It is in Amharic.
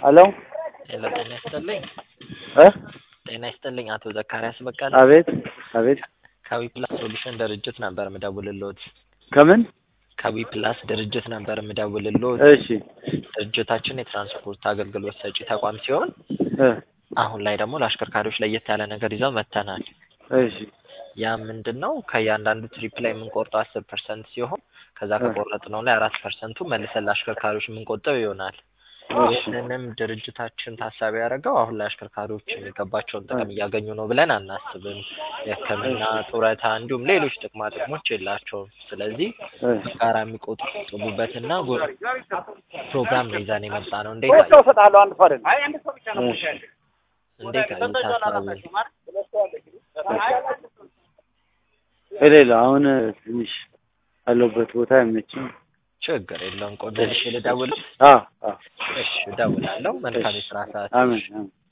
ሄሎ ሄሎ ጤና ይስጥልኝ። እ ጤና ይስጥልኝ አቶ ዘካሪያስ በቀለ አቤት አቤት ከዊ ፕላስ ሶሉሽን ድርጅት ነበር የምደውልልዎት። ከምን ከዊ ፕላስ ድርጅት ነበር የምደውልልዎት። እሺ ድርጅታችን የትራንስፖርት አገልግሎት ሰጪ ተቋም ሲሆን እ አሁን ላይ ደግሞ ለአሽከርካሪዎች ለየት ያለ ነገር ይዘው መጥተናል። እሺ ያ ምንድን ነው? ከእያንዳንዱ ትሪፕ ላይ የምንቆርጠው አስር ፐርሰንት ሲሆን ከዛ እ ከቆረጥነው ላይ አራት ፐርሰንቱ መልሰን ለአሽከርካሪዎች የምንቆጥብ ይሆናል። እሺ ይህንንም ድርጅታችን ታሳቢ ያደረገው አሁን ላይ አሽከርካሪዎች የሚገባቸውን ጥቅም እያገኙ ነው ብለን አናስብም። የሕክምና ጡረታ፣ እንዲሁም ሌሎች ጥቅማ ጥቅሞች የላቸውም። ስለዚህ እ ጋራ የሚቆጥቡበትና ጎ- ፕሮግራም ነው ይዘን የመጣ ነው። እንዴት ሁለት ሰው እሰጥሃለሁ፣ አንድ ሰው አይደለም። እሺ እንዴት አዩት ሀሳቡን? የሌላ አሁን ትንሽ ያለሁበት ቦታ አይመችም። ችግር የለውም። ቆይ መልሼ ልደውል? አ አ እሺ እደውላለሁ። መልካም እሺ የስራ ሰዓት። አሜን አሜን